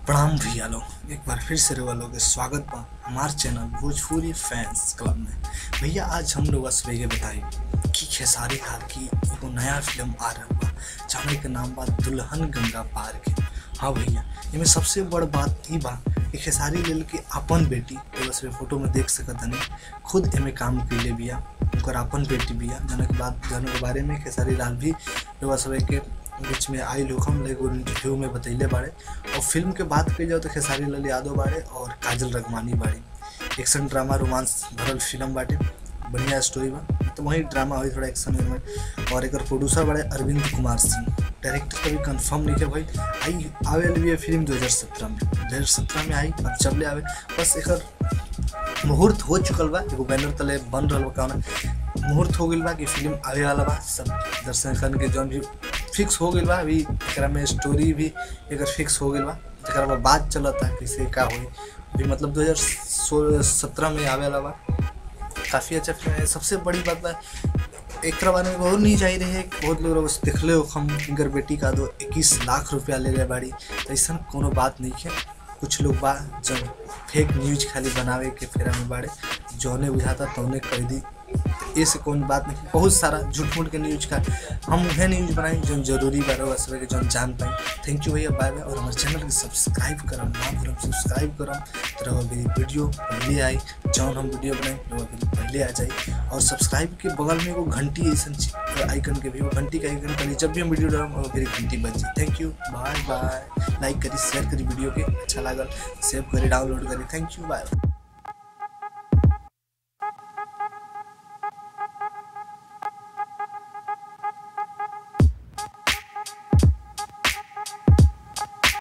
प्रणाम भैया लोग एक बार फिर से रउआ लोग के स्वागत बा हमार चैनल भोजपुरी फैंस क्लब में भैया आज हम लोग सुबह के बताई कि खेसारी खान की एगो नया फिल्म आ रहा बा जौन के नाम बा दुल्हन गंगा पार के हाँ भैया इमें सबसे बड़ बात ई बा कि खेसारी लेल के अपन बेटी एगो से फोटो में देख सकत हनी खुद एमे काम कैले बिया उनकर अपन बेटी बिया जौन के बाद जौन के बारे में खेसारी लाल भी रउआ सब के बीच में आई लोग हम एगो इंटरव्यू में बतैले बाड़े और फिल्म के बात कही जाओ तो खेसारी लाल यादव बाड़े और काजल रगमानी बाड़ी एक्शन ड्रामा रोमांस भरल फिल्म बाटे बढ़िया स्टोरी बा तो वही ड्रामा हुई थोड़ा एक्शन में और एक प्रोड्यूसर बड़े अरविंद कुमार सिंह डायरेक्टर का भी कंफर्म नहीं है भाई आई आवे वाली है फिल्म 2017 में 2017 में आई अब चले आवे बस एक मुहूर्त हो चुकल बा एगो बैनर तले बन रहल बा कौन मुहूर्त हो गइल बा कि फिल्म आवे वाला बा सब दर्शकन के जौन भी फिक्स हो गइल बा अभी एकरा में स्टोरी भी एकर फिक्स हो गइल बा एकरा में बात चलता कैसे का होई अभी मतलब 2017 में आवे वाला बा काफ़ी अच्छा फिल्म है सबसे बड़ी बात बा एक बारे में बहुत नहीं चाहिए रहे बहुत लोग बस देखले हो हम इनकर बेटी का दो इक्कीस लाख रुपया ले रहे बाड़ी तो ऐसा कोनो बात नहीं है कुछ लोग बा जब फेक न्यूज खाली बनावे के फेरा में बाड़े जौने बुझाता तौने कर दी ये से कौन बात नहीं बहुत सारा झूठ मूठ के न्यूज का हम वह न्यूज बनाई जो जरूरी बा रहो सब के जौन जान पाए थैंक यू भैया बाय बाय और हमारे चैनल के सब्सक्राइब करम ना करम सब्सक्राइब करम तो रहो मेरी वीडियो पहले आई जौन हम वीडियो बनाई रहो मेरी पहले आ जाए और सब्सक्राइब के बगल में एगो घंटी ऐसा आइकन के भी वो घंटी का आइकन करी जब भी हम वीडियो डालम और मेरी घंटी बज जाए thank you bye bye like करी शेयर करी वीडियो के अच्छा लागल सेव करी डाउनलोड करी थैंक यू बाय